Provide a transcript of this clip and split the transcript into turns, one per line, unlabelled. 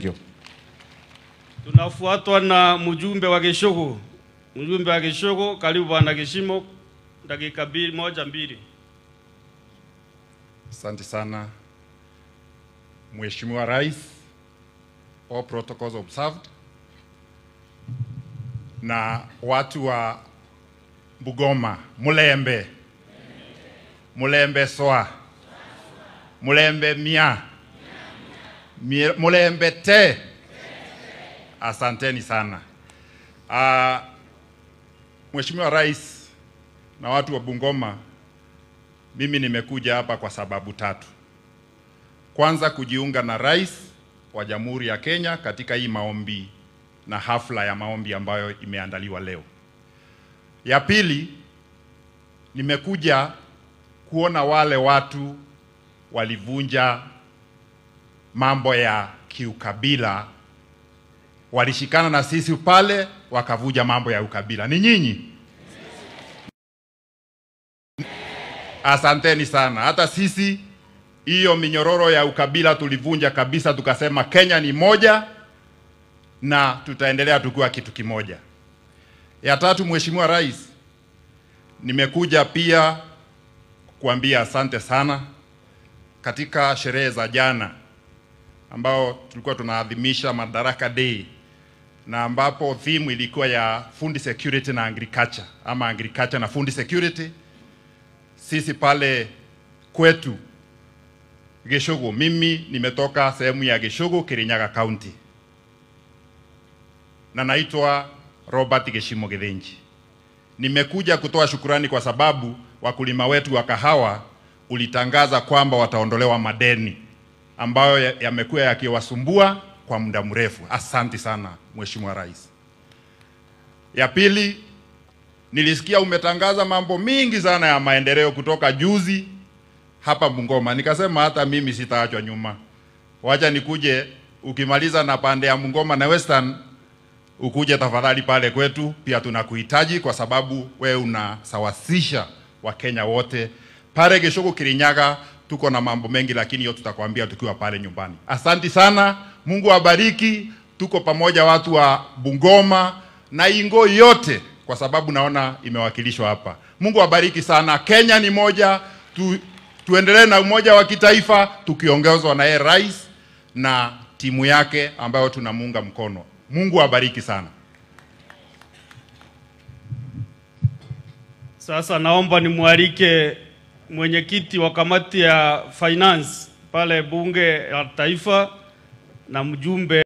Tunafuatwa na mjumbe wa Geshogo. Mjumbe wa Geshogo, karibu bwana Geshimo, dakika mbili, moja mbili.
Asante sana Mheshimiwa Rais, all protocols observed, na watu wa Bugoma, Mulembe, Mulembe Soa, Mulembe Mia, Mie- Mulembe Te, asanteni sana. Uh, Mheshimiwa Rais na watu wa Bungoma, mimi nimekuja hapa kwa sababu tatu. Kwanza, kujiunga na rais wa Jamhuri ya Kenya katika hii maombi na hafla ya maombi ambayo imeandaliwa leo. Ya pili, nimekuja kuona wale watu walivunja mambo ya kiukabila, walishikana na sisi pale wakavunja mambo ya ukabila. Ni nyinyi? Asanteni sana. Hata sisi hiyo minyororo ya ukabila tulivunja kabisa, tukasema Kenya ni moja na tutaendelea tukiwa kitu kimoja. Ya tatu, Mheshimiwa Rais, nimekuja pia kuambia asante sana katika sherehe za jana ambao tulikuwa tunaadhimisha Madaraka Day na ambapo theme ilikuwa ya food security na agriculture ama agriculture na food security sisi pale kwetu Geshogo, mimi nimetoka sehemu ya Geshogo, Kirinyaga County, na naitwa Robert Geshimo Githinji. Nimekuja kutoa shukurani kwa sababu wakulima wetu wa kahawa ulitangaza kwamba wataondolewa madeni ambayo ya- yamekuwa yakiwasumbua kwa muda mrefu. Asante sana Mheshimiwa Rais. Ya pili, nilisikia umetangaza mambo mingi sana ya maendeleo kutoka juzi hapa Bungoma. Nikasema hata mimi sitaachwa nyuma, wacha nikuje, ukimaliza na pande ya Bungoma na Western ukuje tafadhali pale kwetu, pia tunakuhitaji kwa sababu we unasawasisha Wakenya wote pale Geshogo Kirinyaga. Tuko na mambo mengi, lakini hiyo tutakwambia tukiwa pale nyumbani. Asanti sana, Mungu awabariki. Tuko pamoja watu wa Bungoma na Ingo yote, kwa sababu naona imewakilishwa hapa. Mungu awabariki sana. Kenya ni moja tu, tuendelee na umoja wa kitaifa tukiongozwa na yeye rais na timu yake ambayo tunamuunga mkono. Mungu awabariki sana.
Sasa naomba nimwalike mwenyekiti wa kamati ya finance pale bunge la taifa na mjumbe